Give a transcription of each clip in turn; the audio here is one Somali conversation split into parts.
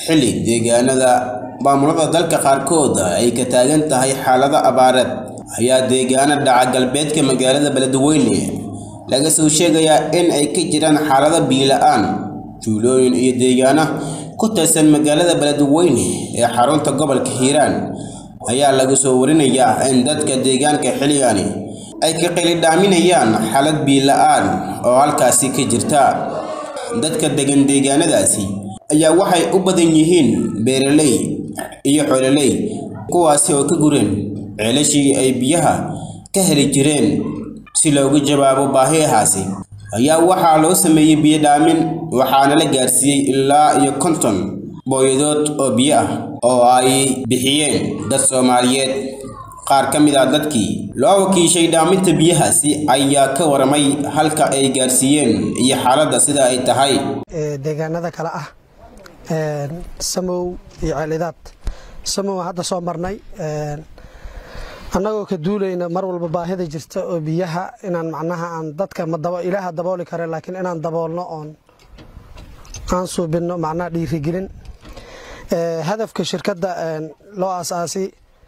xilli deegaanada maamulada dalka qaarkood ay ka taagan tahay xaalado abaareed ayaa deegaana dhaca galbeedka magaalada beledweyne laga soo sheegayaa in ay ka jiraan xaalado biila-aan tuulooyin iyo deegaano ku tirsan magaalada beledweyne ee xarunta gobolka hiiraan ayaa lagu soo warinayaa in dadka deegaanka xilligani ay ka qilidhaaminayaan xaalad biila-aan oo halkaasi ka jirta dadka degan deegaanadaasi ayaa waxay u badan yihiin beeraley iyo xoololey kuwaasi oo ka gureen ceelashii ay biyaha ka heli jireen si loogu jawaabo baahiyahaasi ayaa waxaa loo sameeyey biyo dhaamin waxaana la gaarsiiyey ilaa iyo konton booyadood oo biyo ah oo ay bixiyeen dad soomaaliyeed qaar ka mid ah dadkii loo wakiishay dhaaminta biyahaasi ayaa ka waramay halka ay gaarsiiyeen iyo xaaladda sida ay tahay deegaanada kale ah samow iyo ceelidaad samow hadda soo marnay annagoo ka duulayna mar walba baahida jirta oo biyaha inaan macnaha aan dadka ilaaha dabooli kare laakiin inaan daboolno oon aan suubinno macnaha dhiirigelin hadafka shirkadda loo aasaasi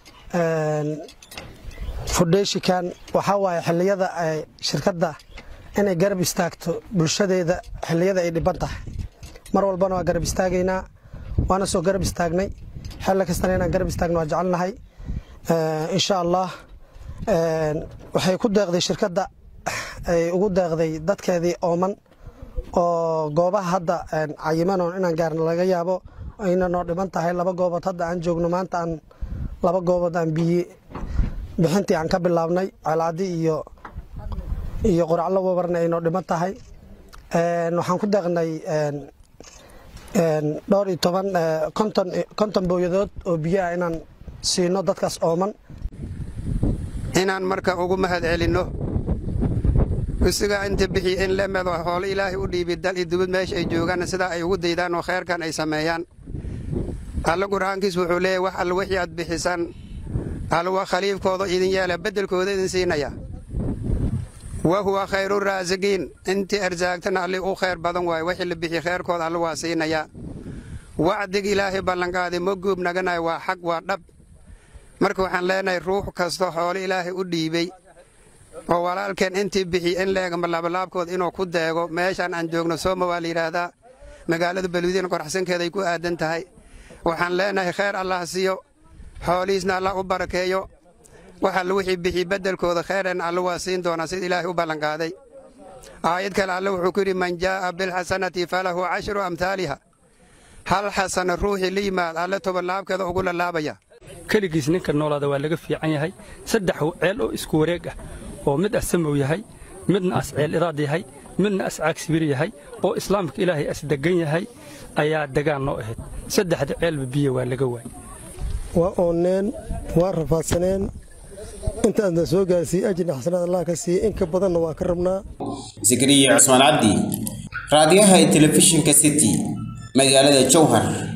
fudheeshikan waxaa waaye xilliyada shirkadda inay garab istaagto bulshadeeda xilliyada ay dhiban tahay mar walbana waa garab istaagaynaa waana soo garab istaagnay xilli kastana inaan garab istaagno waa jecelnahay insha allah waxay ku deeqday shirkadda ay ugu deeqday dadkeedii ooman oo goobaha hadda cayimanoon inaan gaarna laga yaabo ayna noo dhiman tahay laba goobood hadda aan joogno maanta aan laba goobood aan biyi bixintii aan ka bilaabnay ceelcadi iyo iyo qoraclo wabarna ay noo dhiman tahay waxaan ku deeqnay dhowr iyo toban konton konton booyadood oo biyo ah inaan siino dadkaas ooman inaan marka ugu mahad celinno isigaa inta bixi in lemedo hoolo ilaahay u dhiibi dal iyo dubad meesha ay joogaan sidaa ay ugu daydaan oo khayrkan ay sameeyaan alla qur'aankiis wuxuu leeyahy wax alla wixii aad bixisaan alwa khaliifkooda idin yeela beddelkooda idin siinaya wa huwa khayru raasiqiin intii arsaagtana alli u khayr badan waaye wixii la bixi khayrkooda alla waa siinaya wacdig ilaahay ballanqaaday ma guub naganayo waa xaq waa dhab marka waxaan leenahay ruux kasta xoolo ilaahay u dhiibey oo walaalkeen intii bixi in leegama laabalaabkood inuu ku deego meeshaan aan joogno sooma waa la yidhaahdaa magaalada baluudiina qoraxsankeeda ay ku aadan tahay waxaan leenahay khayr allah siiyo xoolihiisna allah u barakeeyo waxa la wixii bixi beddelkooda khayran alla waa siin doonaa sida ilaahay u ballanqaaday aayad kale alle wuxuu ku yidhi man jaa'a bilxasanati falahu cashru amhaaliha hal xasana ruuxii la yimaad alle tobanlaabkeeda ugu lalaabaya keligiis ninka noolaada waa laga fiican yahay saddex ceel oo isku wareeg ah oo mid as samow yahay midna as ceel iraad yahay midna as caagsibir yahay oo islaamka ilaahay as degan yahay ayaa degaan noo ahayd saddexda ceelba biyo waa laga waay waa oonneen waa rafaadsaneen intaasna soo gaarsiiyey ajirna xasanaad allah ka siiyey in ka badanna waa ka rabnaa zakariya cusmaan cabdi raadiyaha ee telefishinka city magaalada jowhar